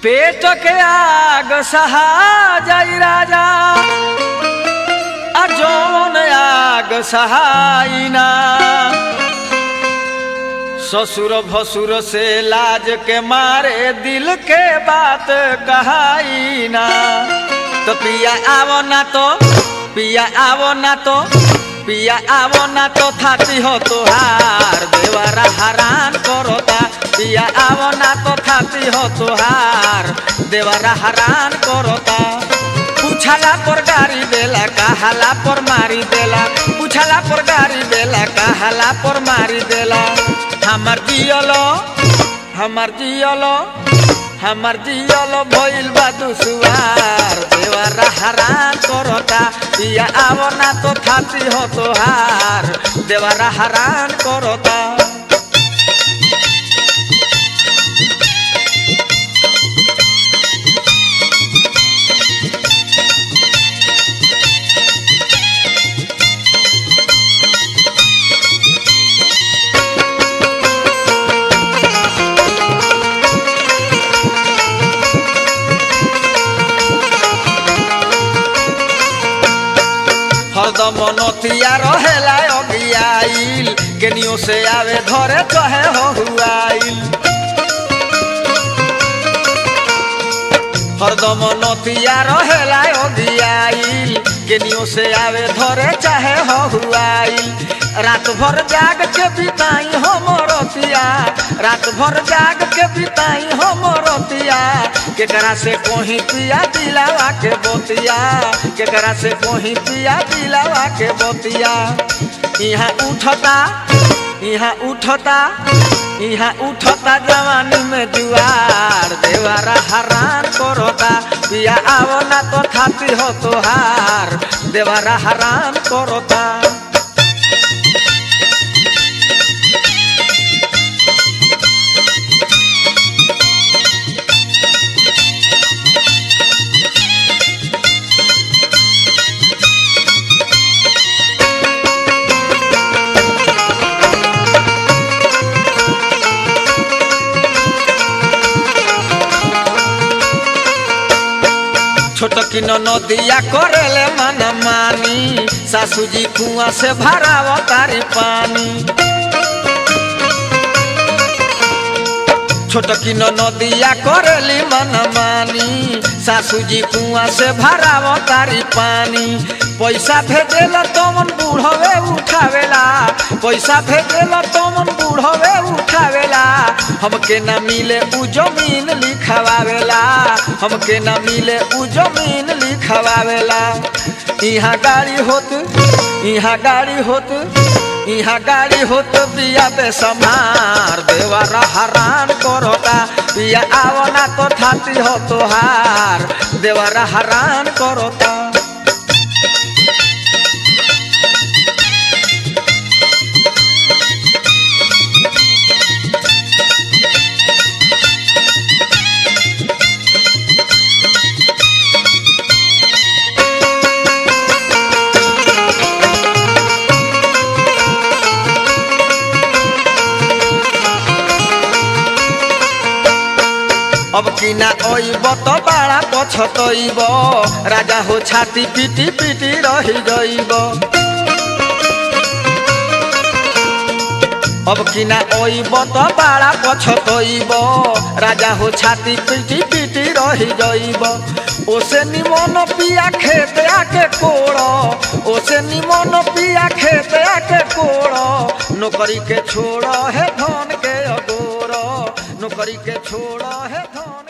पेट के आग सहा जाई राजा आ जौन आग सहाइना ससुर भसुर से लाज के मारे दिल के बात कहाइना तो पिया आवो ना तो पिया आवो ना तो पिया आवो ना तो थाती हो तुहार देवरा हरान करोता पिया आवो ना तो थाती हो तुहार देवरा हरान करोता पूछला पर गाड़ी देला कहाला पर मारी देला पूछला पर गाड़ी देला कहाला पर मारी देला हमर जियलो हमर जियलो हमर जियलो भइल बा दुसुआर देवरा हरान करता पिया आवो ना तो थाती हो तोहार देवरा हरान करता हरदम नतिया रहेला अगियाइल केनियो से आवे धरे कहे हो हुआइल हरदम नतिया रहेला अगियाइल केनियो से आवे धरे चाहे हो हुआइल रात भर जाग के बिताई हो मोरतिया रात भर जाग के बिताई हो मोरतिया केकरा से कोही पिया दिलावा के बोतिया केकरा से कोही पिया दिलावा के बोतिया यहाँ उठता यहाँ उठता यहाँ उठता जवानी में जुआर देवारा हरान करता पिया आवो ना तो थाती हो तोहार देवारा हरान करता छोटकी नदिया करेले मन मानी सासू जी कुआ से भराव तारी पानी छोटकी नदिया करेली मन मानी सासू जी कुआ से भराव तारी पानी पैसा भेजेला तमन बूढ़वे उठावेला पैसा भेजेला तमन बूढ़वे उठावेला हमके न मिले उ जमीन लिखवावेला हमके न मिले उ जमीन लिखवावेला यहाँ गाड़ी होत यहाँ गाड़ी होत यहाँ गाड़ी होत बिया बेसमार देवारा हरान करता बिया आवना तो थाती हो तोहार देवारा हरान करता अब किना ओइब तो बाड़ा पछतइब राजा हो छाती पिटी पिटी रही गइब अब किना ओइब तो बाड़ा पछतइब राजा हो छाती पिटी पिटी रही गइब ओसे निमन पिया खेत आके कोड़ ओसे निमन पिया खेत आके कोड़ नौकरी के छोड़ है धन के अगोर नौकरी के छोड़ है धन